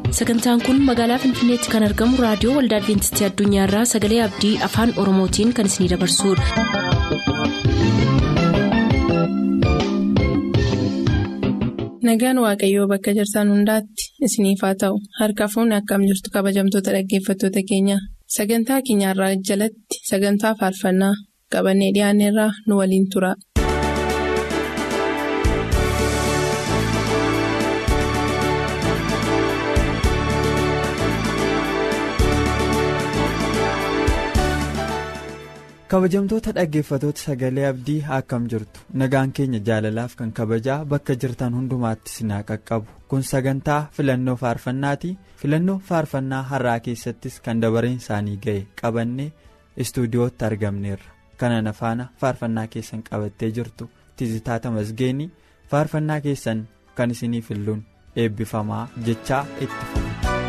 sagantaan kun magaalaa finfinneetti kan argamu raadiyoo waldaa adventistii addunyaarraa sagalee abdii afaan oromootiin kan isinidabarsudha. nagaan waaqayyoo bakka jirtan hundaatti isiniif haa ta'u harka fuunni akkam jirtu kabajamtoota dhaggeeffattoota keenya sagantaa keenyarraa jalatti sagantaa faarfannaa qabannee dhiyaanneerraa nu waliin tura. kabajamtoota dhaggeeffatoota sagalee abdii akkam jirtu nagaan keenya jaalalaaf kan kabajaa bakka jirtan hundumaatti sinaa qaqqabu kun sagantaa filannoo faarfannaati filannoo faarfannaa har'aa keessattis kan dabareen isaanii ga'e qabannee istuudiyootti argamneerra kanana faana faarfannaa keessan qabattee jirtu tizitaata masgeenii faarfannaa keessan kan isinii filluun eebbifamaa jechaa itti fufu.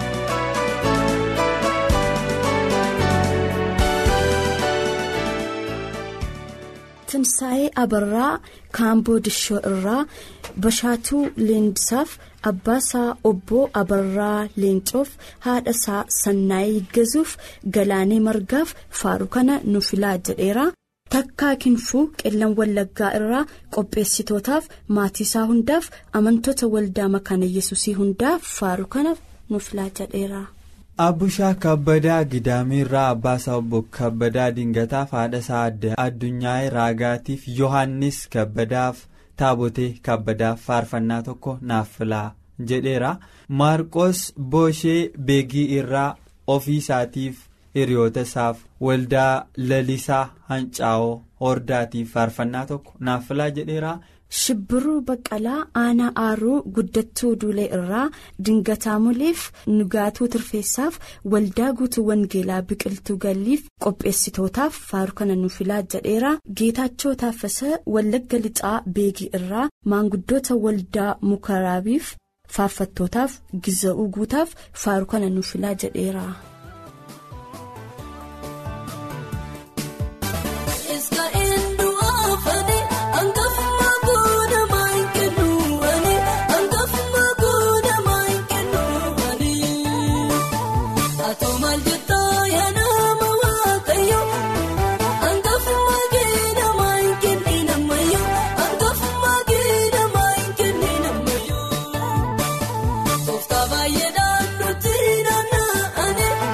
Timsaa'ee Abarraa Kaamboo Dishoo irraa Bashaatuu Leendisaaf Abbaasaa Obboo Abarraa Leencoof haadhasaa Sannaayee Gazuuf Galaanee Margaaf Faaru kana nu filaa jedheera. Takkaa Kinfuu Qillan Wallaggaa irraa qopheessitootaaf maatiisaa hundaaf amantoota waldaa makaana yesusii hundaaf Faaru kana nu filaa jedheera. Abbushaa kabbadaa Gidaamiirraa Abbaasaa obbo Kabbadaa Dingataaf haadhasaa addunyaa raagaatiif Yohaannis Kabbadaaf Taabotee Kabbadaaf faarfannaa tokko naaf filaa jedheera. Maarqos Booshee Beegii irraa ofii isaatiif hiriyoota isaaf waldaa lalisaa Hancaa'oo Hordaatiif faarfannaa tokko naaf filaa jedheera. Shibbiruu Baqqalaa Aanaa Aaruu Guddattuu Duulee irraa Dingataa Muleef Nugaatuu Tirfeessaaf Waldaa Guutuu Wangeelaa Biqiltuu Galliif qopheessitootaaf faaru kana nu filaa jedheera. Geetaachoo Taaffasaa Wallagga Lixaa Beegii irraa maanguddoota Waldaa Mukaraabiif faarfattootaaf Giza'uu Guutaaf faaru kana nu filaa jedheera. Baay'ee naannoo tiin naanna'anii.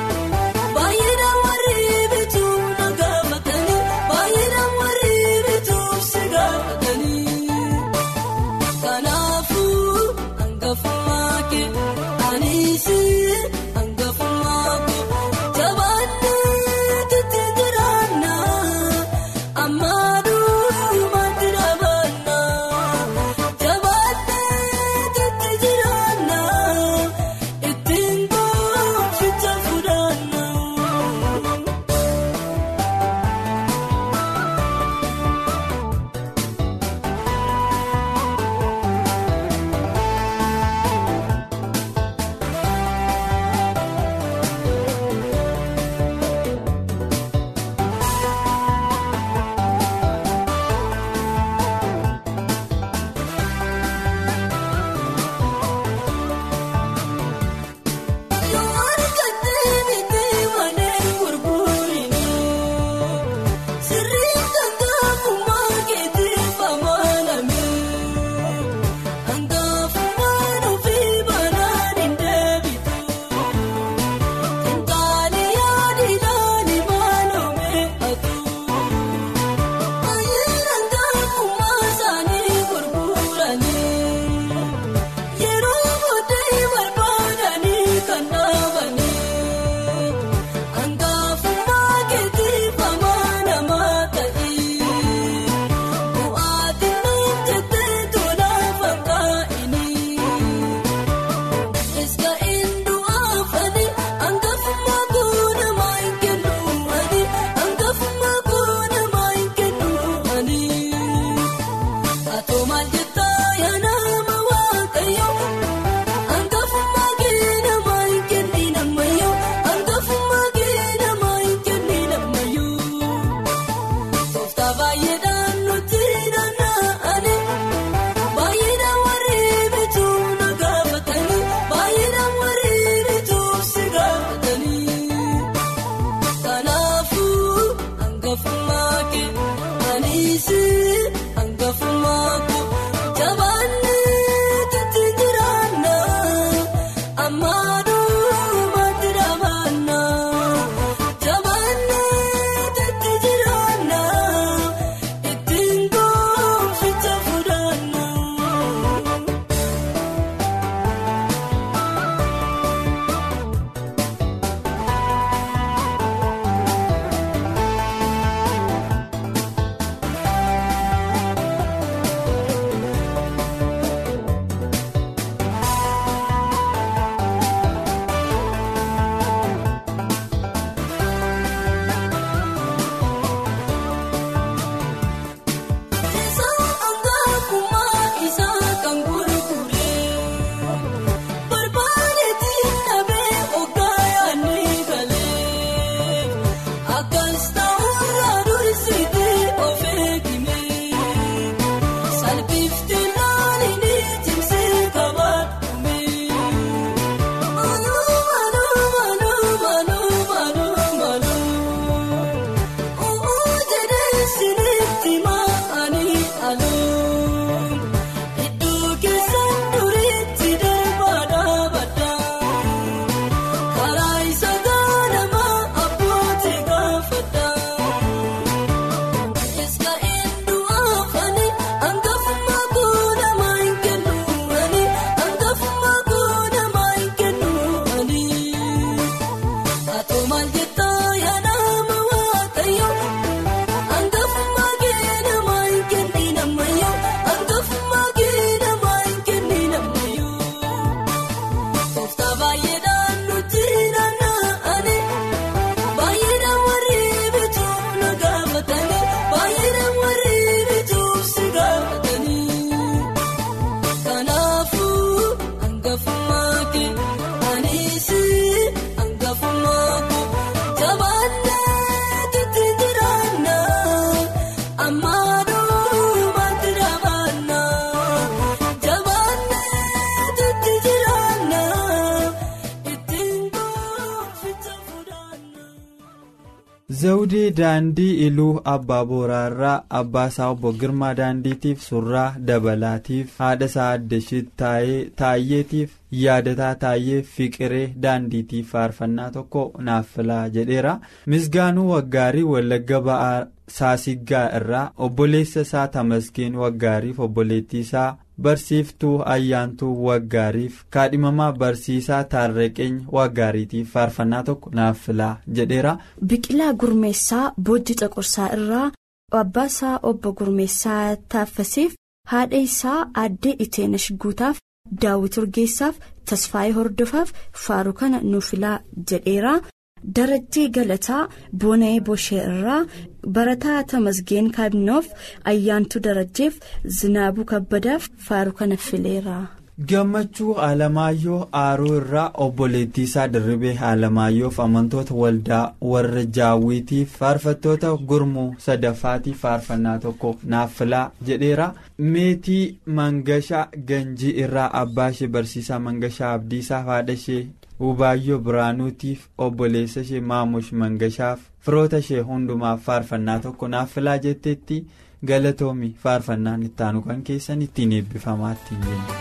zawudee daandii iluu abbaa booraarraa abbaa isaa obbo girmaa daandiitiif surraa dabalaatiif haadha isaa addashiit taayyeetiif yaadataa taayyee fiqiree daandiitiif faarfannaa tokko naaf filaa jedheera misgaanuu waggaarii wallagga ba'aa saasiggaa irraa obboleessa isaa tamasgeen waggaariif obboleettii isaa barsiiftuu ayyaantuu waggaariif kaadhimamaa barsiisaa taarreqeenya waggaariitiif faarfannaa tokko naaf filaa jedheera. biqilaa gurmeessaa boojji caqursaa irraa abbaa isaa obbo gurmeessaa taaffasiif haadha isaa aaddee iteenash guutaaf daawwit urgeessaaf tasfaayee hordofaaf faaruu kana nuuf filaa jedheera. darajjii galataa boona'ee boshee irraa barataa tamasgeen kaabinoof ayyaantuu darajjeef zinaabuu kabbadaaf faaruu kana fileera. gammachuu alamaayyoo aaruu irraa obboleettii isaa dirribee alamaayyoof amantoota waldaa warra jaawwiitiif faarfattoota gurmuu sadaffaatiif faarfannaa tokko naaf filaa jedheera meetii mangashaa ganjii irraa abbaa ishee barsiisaa mangashaa abdiisaaf haadha ishee Ubaayyoo Biraanuutiif obboleessa ishee Maamush Mangashaaf firoota ishee hundumaaf faarfannaa tokko naaf filaa jetteetti galatoomi faarfannaan ittaanu kan keessan ittiin eebbifamaa ittiin jenna.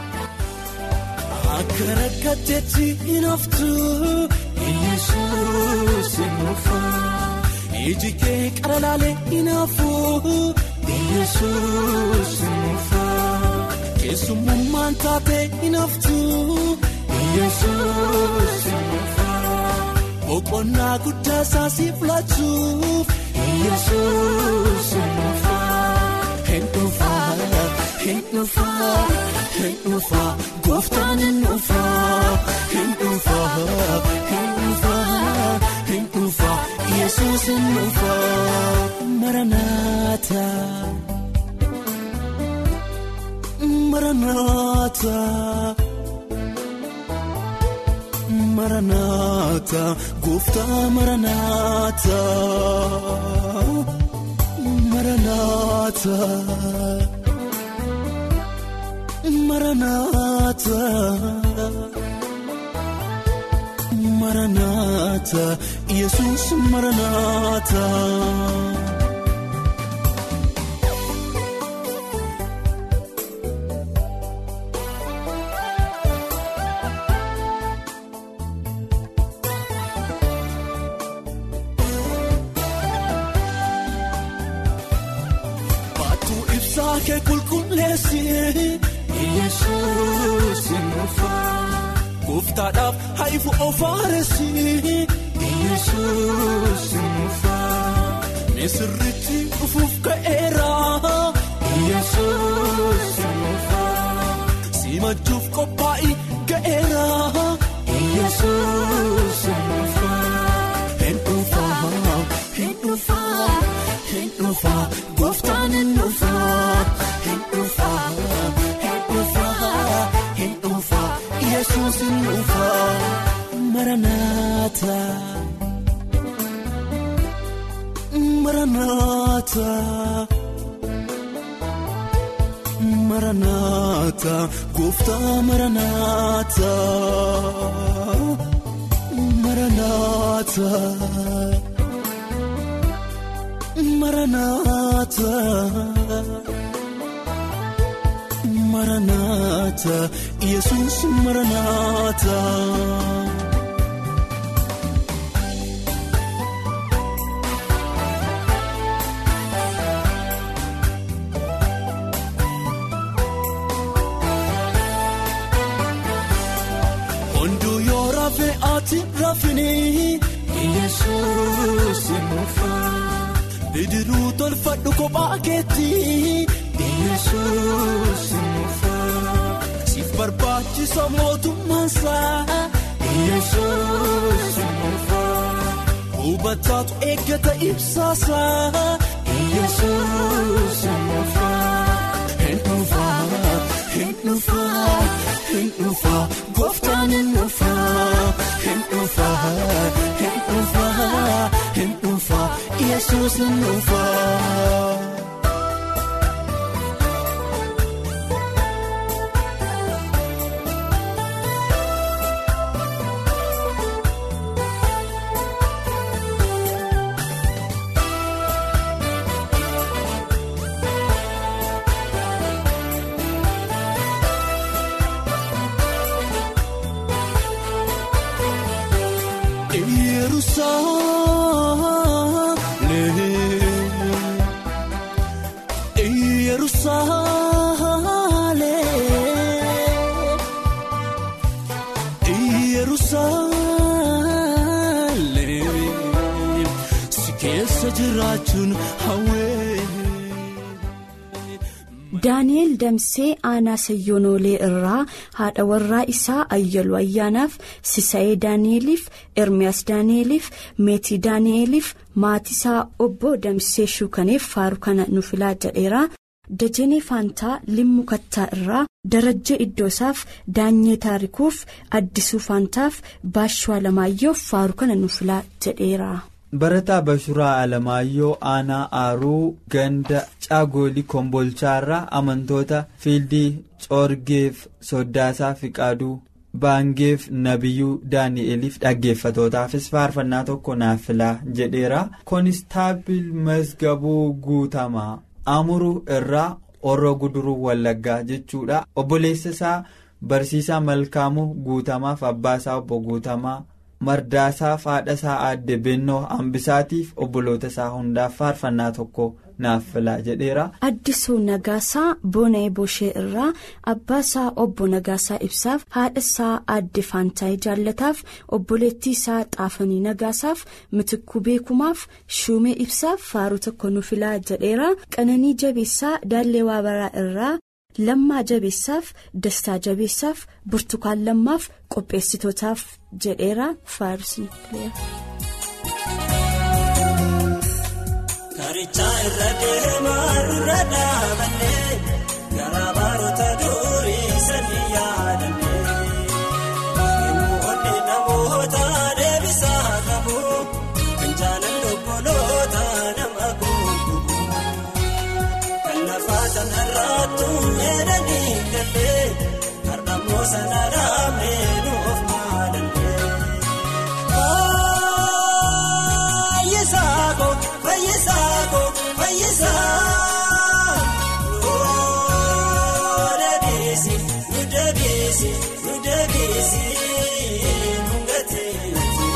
Akka rakkatteetti hin haftu Yesuus hin dhufu iji kee qara laalee hin hafu Yesuus hin dhufu keessummaan taatee hin haftu. Yesuus boqonnaa guddaa isaasiif laachuuf Yesuus hin dhufaa hin dhufaa hin dhufaa gooftaan hin dhufaa hin dhufaa hin dhufaa hin dhufaa Yesuus hin dhufaa maranaata maranaata. Maranaata gooftaa maranaata maranaata maranaata maranaata yesus maranaata. kee qulqulleessi Yesuus nuufa gooftaadhaaf haifu ofaaressi Yesuus nuufa misirritti dhufuuf ka'eera Yesuus nuufa simachuuf qophaa'ii ga'eera Yesuus nuufa hin dhufa hin dhufa hin dhufa gooftaan hin dhufa hin dhufa hin dhufa hin dhufa Yesuus hin dhufa maranaata maranaata. Maranaata gooftaa maranaata maranaata maranaata maranaata yesus maranaata. Hunduu yoo rafee ati rafini Yesuus nuufa bidiruu tolfadhu kophaa keetti Yesuus nuufa siif barbaachisa mootummaansaa Yesuus nuufa hubataatu eeggata ibsaasaa Yesuus nuufa hin dhufa hin dhufa hin dhufa gooftaan hin dhufa hin dhufa hin dhufa hin dhufa Yesuus hin dhufa. daani'eel damsee aanaa sayyoonoolee irraa haadha warraa isaa ayyaluu ayyaanaaf sisa'ee daani'eliif ermiyaas daani'eliif meetii daani'eliif maatisaa obbo damsee shuukaneef faaru kana nu filaa jedheera dajenee faantaa limmu kattaa irraa darajjee iddoosaaf daanyee taarikuuf addisuu faantaaf baashuu alamaayyoof faaru kana nu filaa jedheera. barataa bashuraa alamaayyoo aanaa aaruu ganda caagoolii kombolchaarraa amantoota fiildii coorgeef soddaasaa fiqaaduu baangeef nabiyyuu daani'eliif dhaggeeffatootaafis faarfannaa tokko naaf filaa jedheera koonistaabil masgabuu guutamaa amuruu irraa orro guduruu wallaggaa jechuudha obboleessa isaa barsiisaa malkaamuu guutamaaf abbaasaa obbo guutamaa. mardaasaaf haadha isaa aadde bennoo hambisaatiif obboloota isaa hundaaf faarfannaa tokko naaf filaa jedheera. addisuu nagaasaa boona'ee boshee irraa abbaa isaa obbo nagaasaa ibsaaf haadha isaa aadde faantaayii jaallataaf obboleettii isaa xaafanii nagaasaaf mitikuu beekumaaf shuumee ibsaaf faaruu tokko nu filaa jedheera qananii jabeessaa daallee waabaraa irraa. lammaa jabeessaaf dastaa jabeessaaf burtukaan lammaaf qopheessitootaaf jedheera faarsii. karichaa irra deemaa irra dhaabannee garaa baroota durii sanii yaadannee yemmuu onni namoota deebisaa qabu kan jaalan obboloota nama guutuu kan lafaa sanarraattu meedanii gallee har'ammoo sanarraa meenuuf maalallee. Fayyisaako fayyisaako fayyisaa nuu deebiisi nu deebiisi nu deebiisi nu gateetti.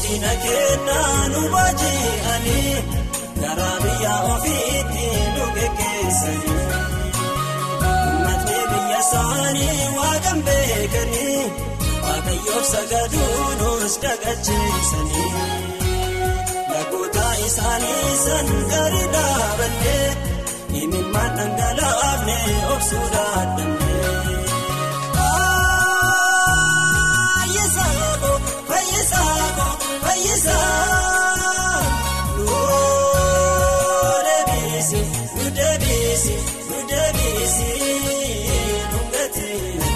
ulfina kennaa nu baaji'anii karaa biyya ofiitti nu geggeessanii uummatni biyya isaanii waaqan beekanii waaqayyoof sagaduu nus dagacheessanii lagoota isaanii san gadi dhaabannee imimmaan dhangalaafne obsuu dadhabne. Fayyisaa nuu deebiisi nuu deebiisi nuu deebiisi nuu gateetii.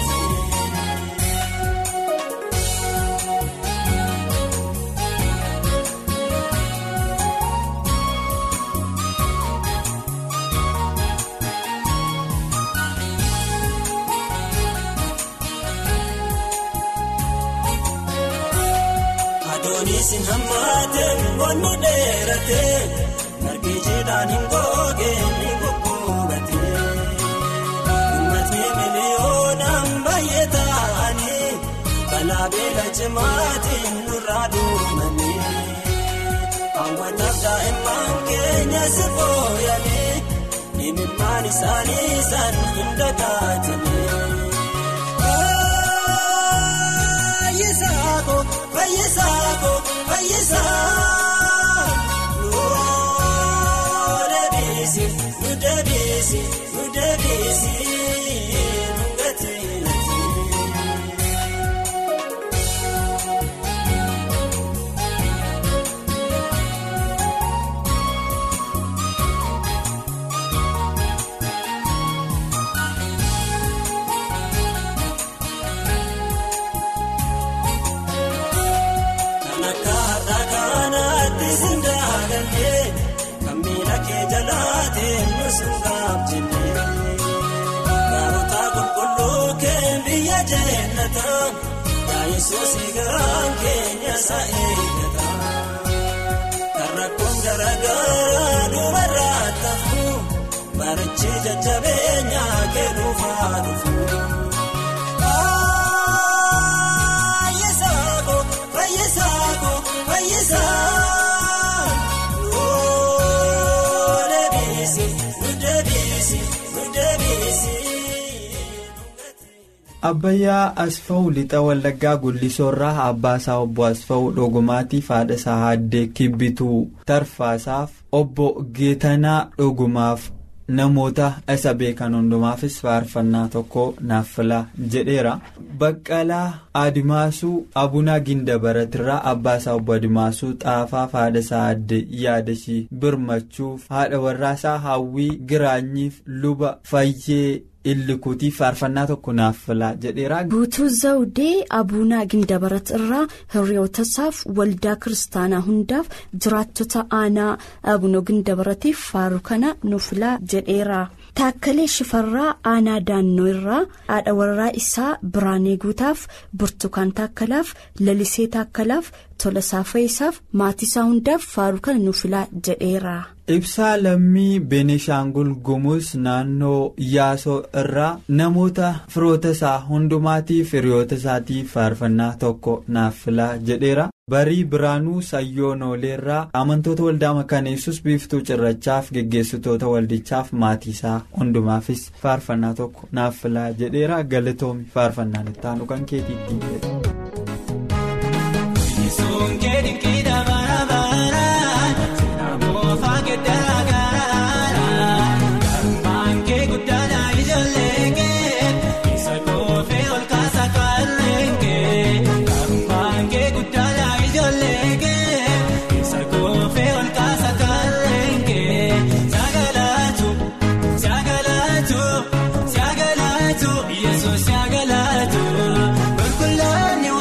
Adoonisin hammaate boonu dheerate margi jiidhaan hin goge ni gugguubate uummatni miliyoonaan baay'ee ta'anii balaa beela cimaatiin nurraa duumanii hawwataaf daa'imman keenya si fooyyanii imimmaan isaanii san hin dagaatanii. Fayyisaako fayyisaa nuu deebiisi nuu deebiisi nuu deebiisi nuu gateetii. Gaarota qulqulluu kee biyya jeenata Yesuus garaan keenya isa eeggata. Kan rakkoon garaagaraa dubarraa tafu barichi jajjabeenya kennuufaa dhufu. Fayyisaako fayyisaako fayyisaa. Abbayyaa Asfaw lixa Wallaggaa Gullisoorraa Abbaasaa obbo Asfaw Dhogumaatiif haadha isaa Haaddee Kibbituu Tarfaasaaf obbo Geetanaa Dhogumaaf namoota isa beekan hundumaafis faarfannaa tokko naaf filaa jedheera. Baqqalaa Adimaasuu Abunaa Gindabaratirraa Abbaasaa obbo Adimaasuu Xaafaaf haadha isaa Haaddee Yaadashii Birmachuuf haadha warraasaa Hawwii Giraanyiif luba Fayyee. Illikuutiif faarfannaa tokko naaf filaa jedheera. Guutuu Zawudee Abuunaa Gindabarat irraa hiriyootasaaf waldaa kiristaanaa hundaaf jiraattota aanaa Abunoo Gindabaratiif faaru kana nuuf filaa jedheera. Taakkalee Shifarraa aanaa Daannoo irraa haadha warraa isaa Biraanee Guutaaf Burtukaan Taakkalaaf Lalisee Taakkalaaf Tolasaa Fayisaaf maatiisaa hundaaf faaru kana nuuf filaa jedheera. Ibsaa lammii Benishaangul Gumuz naannoo Yaasoo irraa namoota firoota isaa hundumaatiif hiriyoota isaatiif faarfannaa tokko naaf filaa jedheera. Barii Biraanuu Sayyoonoleerraa amantoota waldaa makaneessus biiftuu cirrachaaf geggeessitoota waldichaaf maatiisaa hundumaafis faarfannaa tokko naaf filaa jedheera galatoomi faarfannaan itti aanu kan keetiitti Kun laani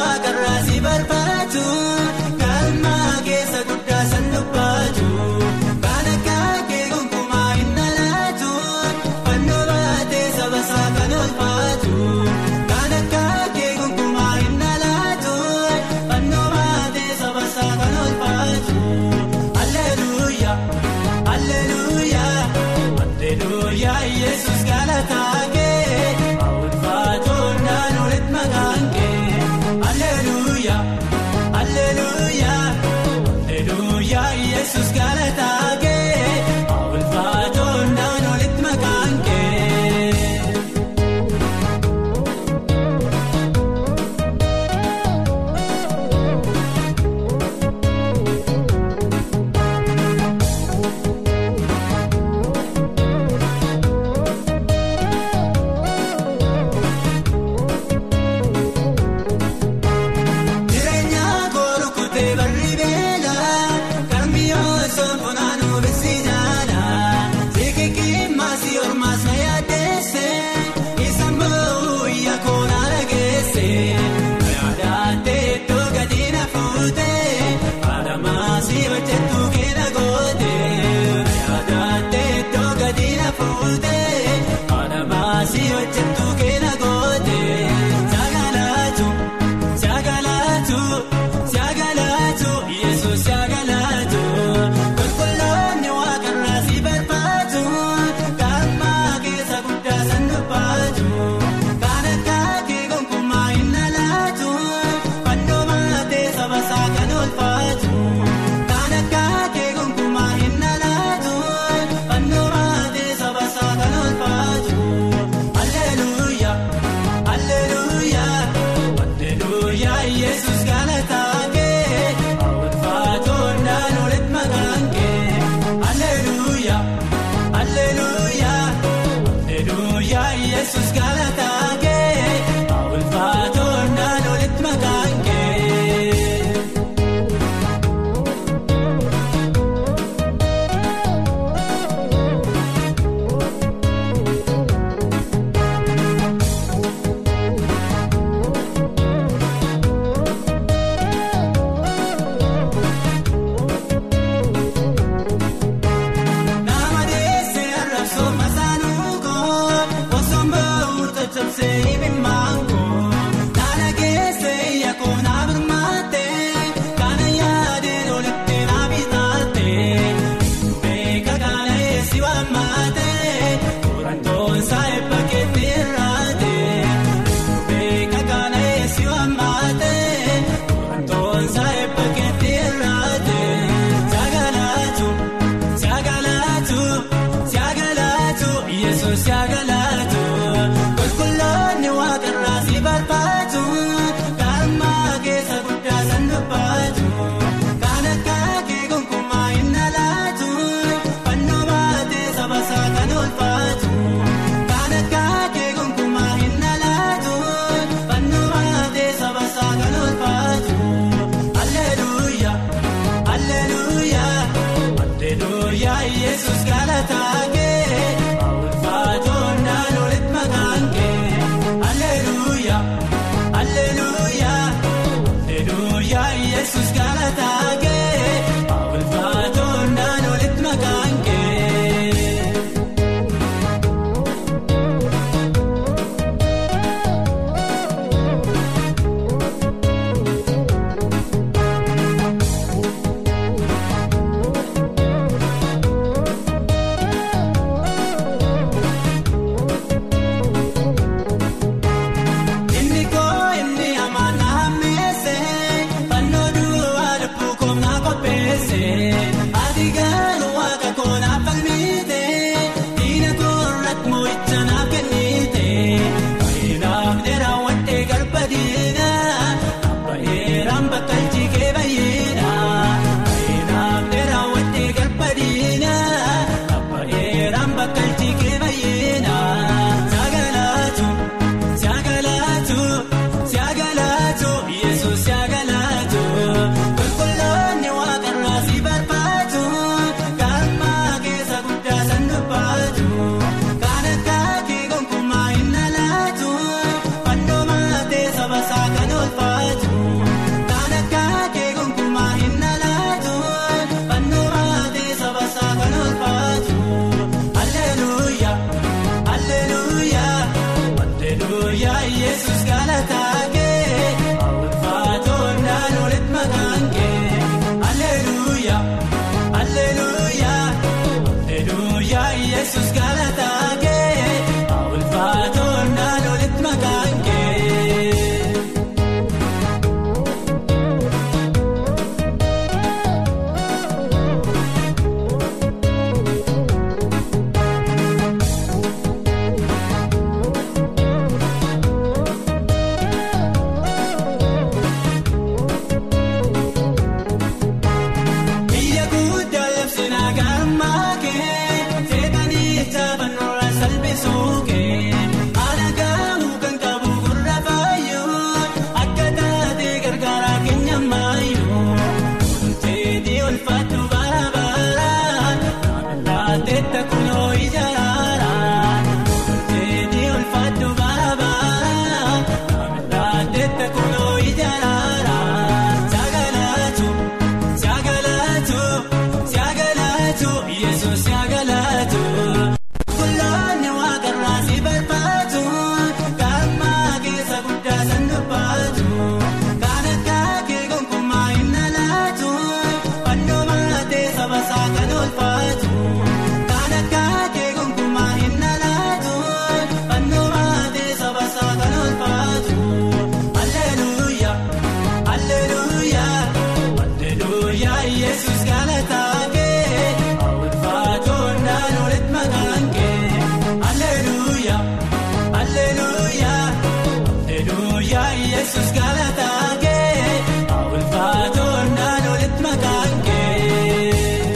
yesus galataa kee ulfaatoon naan olitti maqaan kee.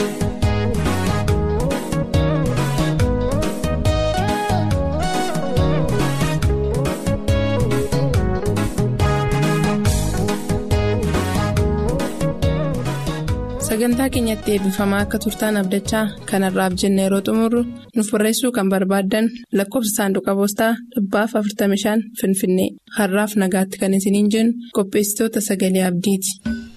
sagantaa keenyatti eebbifamaa akka turtaan abdachaa kanarraaf jenne yeroo xumurru nuuf barreessuu kan barbaaddan lakkoofsa saanduqa poostaa dhibbaaf 45 finfinnee har'aaf nagaatti kan isiniin jennu qopheessitoota sagalee abdiiti.